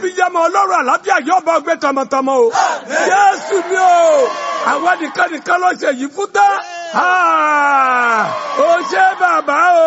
bíyàmọ ọlọ́run àlàáfíà yóò bá ọgbẹ́ tọmọtọmọ o jésù ni o àwọn nìkan nìkan ló ṣe yìí fún tán ó ṣe bàbá o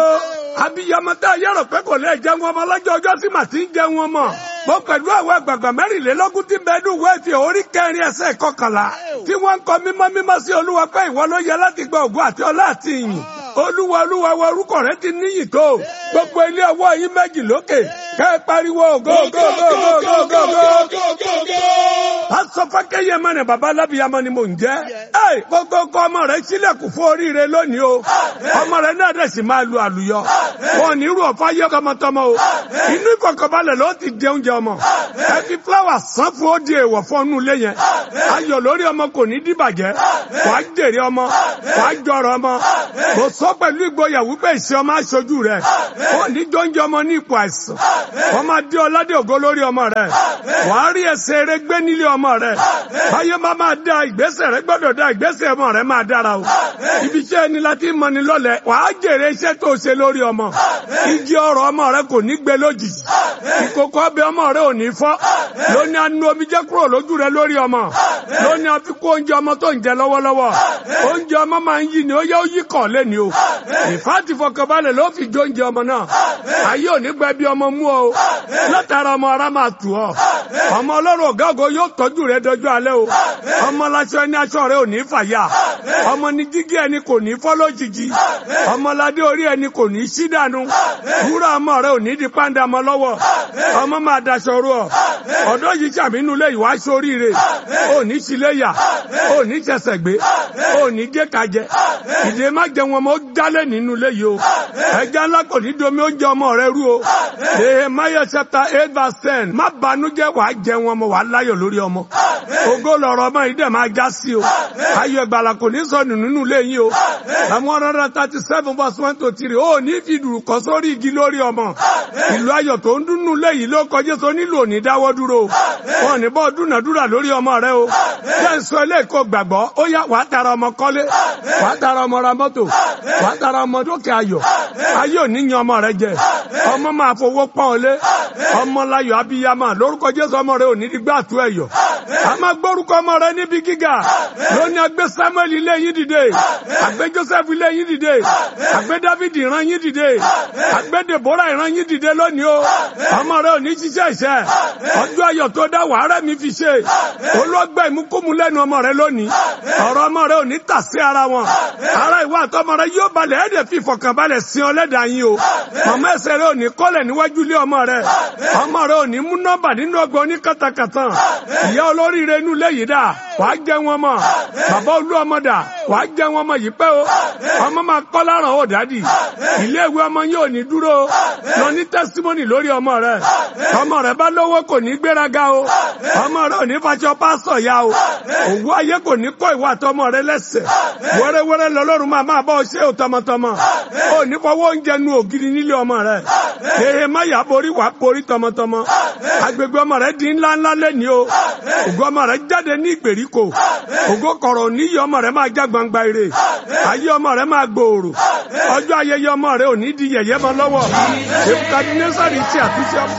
abiyamọ tá a yẹrọ pé kò lè jẹun ọmọ lọ́jọ́ ọjọ́ sí màtí ń jẹun ọmọ mo pẹ̀lú àwọn àgbààgbà mẹ́rìnlélógún tí bẹ́ẹ̀ dùn wẹ́ẹ̀ fi orí kẹrin ẹsẹ̀ kọkànlá tí wọ́n ń kọ mímọ́ mímọ́ sí olúwa pé ìwọ ló yẹ láti gba ògùn àti ọlá àti ìyìn olúwa olúwa wa orúkọ rẹ ti níyì tó gbogbo ilé ọwọ́ yín méjì lókè kẹ́ ẹ pariwo ògo ògo ògo ògo ògo ògo. pásọ fákẹ́yẹ mẹ́rin bàbá alábìyamọ ni mò ń jẹ́ ẹ gbogbo ọkọ ọmọ rẹ sílẹ̀kùn fún oríire lónìí o ọmọ rẹ náà dẹ̀ sì máa lu àlùyọ wọn ò ní rú ọ̀fọ̀ ayé tọmọtọmọ o inú ìkọ̀kọ̀balẹ̀ ló ti jẹ oúnjẹ ọmọ ẹ fi fúláwà sán fún ó di èèwọ̀ fún ọnù ilé yẹn ayọ̀ lórí ọmọ kò ní dìbàjẹ́ wàá jèrè ọmọ wàá jọrọ ọmọ kò sọ pẹ̀lú ìgboyà wípé ìṣe ọmọ aṣojú rẹ ó ní jọ́njẹ́ ọmọ ní ipò àìsàn wọ́n máa dé ọládé ògo lórí ọmọ rẹ wàá rí ẹsẹ̀ eré gbé nílé ọmọ rẹ báyé máa máa da ìgbésẹ̀ rẹ gbọ́dọ̀ da ìgbésẹ̀ ọmọ rẹ máa dára o ibi iṣẹ́ ẹni láti mọ ni lọ́lẹ̀ wàá jèrè iṣẹ́ tó ṣe lórí ọmọ igi ọrọ̀ ọmọ rẹ kò ní gbé lójijì ìkòkò ọbẹ̀ ọmọ rẹ ò ní fọ́ lóní anú omi jẹ́ kúrò lójú rẹ lórí ọmọ lóní àfikún oúnjẹ ọmọ tó ń jẹ lọ́wọ́lọ́wọ́ oúnjẹ ọmọ máa ń yí ni ó yẹ ó yí kàn lẹ́ni o ìfáàtì fọkànbalẹ̀ ló fi jó oúnjẹ ọmọ náà ayé ò ní gbẹ bí ọmọ mú ọ látara ọmọ ara máa tù ọ ọmọ ọlọ́run ọ̀gá ògo yóò tọ́jú rẹ dọjọ́ alẹ́ o ọmọ laṣọ ẹni aṣọ rẹ ò ní fàyà ọmọ ní jígí ẹni kò ní fọ́ lójijì ọmọládé orí ẹni kò ní sí dànù wúrà ọmọ rẹ ò ní di pàǹdà mọ́ lọ́wọ́ ọmọ máa daṣọ rú ọ ọ̀dọ́ yìí sàmínú lé ìwà sóríire ò ní síléyà ò ní ṣẹ̀ṣẹ̀ gbé ò ní gé kajẹ ìdè má jẹun ọmọ ó jálẹ̀ nínú ilé yìí o ẹja ńlá kò ní domi oúnjẹ ọmọ rẹ rú o Nehemiah chapter eight verse ten má banújẹ́ wàá jẹun ọmọ wàá láyọ̀ lórí ọmọ ògo lọ̀rọ̀ ọmọ yìí dẹ̀ máa já sí o ayọ̀ ìgbàlà kò ní sọnù nínú ilé yìí o àwọn one hundred thirty seven verse one to three ó ní fi dùrù kọ́ sórí igi lórí ọmọ ìlú ayọ̀ tó ń dúnnú ilé yìí ló kọjá tó nílò òní dáwọ́ dúró wọn ní bọ́ dúnàdúrà lórí ọmọ rẹ o jẹ́ ń sọ ilé ìkó gbàgbọ́ ó yá wàá tara ọmọ kọ́lé wàá tara ọmọ ra mọ́tò wàá tara ọmọ dókè ayọ̀ ayé òní yan ọmọ rẹ jẹ ọmọ máa fowó pọ́n ọ lé ọmọ láyọ̀ abiyamọ lórúkọ jésù ọmọ rẹ òní dígbà tó ẹ̀yọ̀ a máa gbórúkọ ọmọ rẹ níbi gíga lónìí agbé samuel ilé yín dìde agbé joseph ilé yín dìde agbé david ìran yín dìde agbé deborah ìran yín dìde lónìí o ọmọ rẹ òní ṣiṣẹ́ iṣẹ́ ọjọ́ ayọ̀ tó dá wàhálà mi fi ṣe olóògbé ìmúkúmu lẹ́nu ọmọ rẹ lónìí ọ̀rọ̀ ọmọ rẹ òní tà sí ara wọn ara ìwà àtọmọ rẹ yóò balẹ̀ ẹ̀ẹ́dẹ̀ fi ìfọ̀kànbalẹ̀ sin ọlẹ́dàá yín o màmá ẹsẹ̀ rẹ òní kọ́lẹ̀ níwájú ilé ọmọ rẹ ọmọ rẹ òní mú nọ́mbà nínú ọgbọ́n ní kàtàkàtà ìyá olóríire inú ilé yìí dà wàá jẹ wọn mọ bàbá olú ọmọ dà wàá jẹ wọn mọ yìí pẹ́ o ọmọ máa kọ́ láràn ó dádì ilé ìwé ọmọ yóò ní dúró lọ ní tẹ́símọ́nì lórí ọmọ rẹ ọmọ rẹ bá lówó kò ní gbéraga o ọmọ rẹ ò ní fàṣọ pásọ ya o òwú ayé kò ní kọ́ ìwà àtọmọ rẹ lẹ́sẹ̀ wẹ́rẹ́wẹ́rẹ́ lọ́lọ́run máa máa bọ́ ṣé o tọmọtọmọ ò ní fọwọ́ oúnjẹ nu ògiri nílé ọmọ rẹ èhè má yà borí wàá borí tọmọtọmọ agbègbè ọmọ rẹ di ńlá ńlá lẹ́ni o ògo ọmọ rẹ jáde ní ìgbèríko ògo kọ̀rọ̀ níyì ọmọ rẹ máa já gbangba ire ayé ọmọ rẹ máa gbòòrò ọjọ́ ayẹyẹ ọmọ rẹ ò ní di yẹ̀yẹ́ mọ́ lọ́wọ́ èbúkadì nẹ́sàrì ti àtúnṣe ọmọ.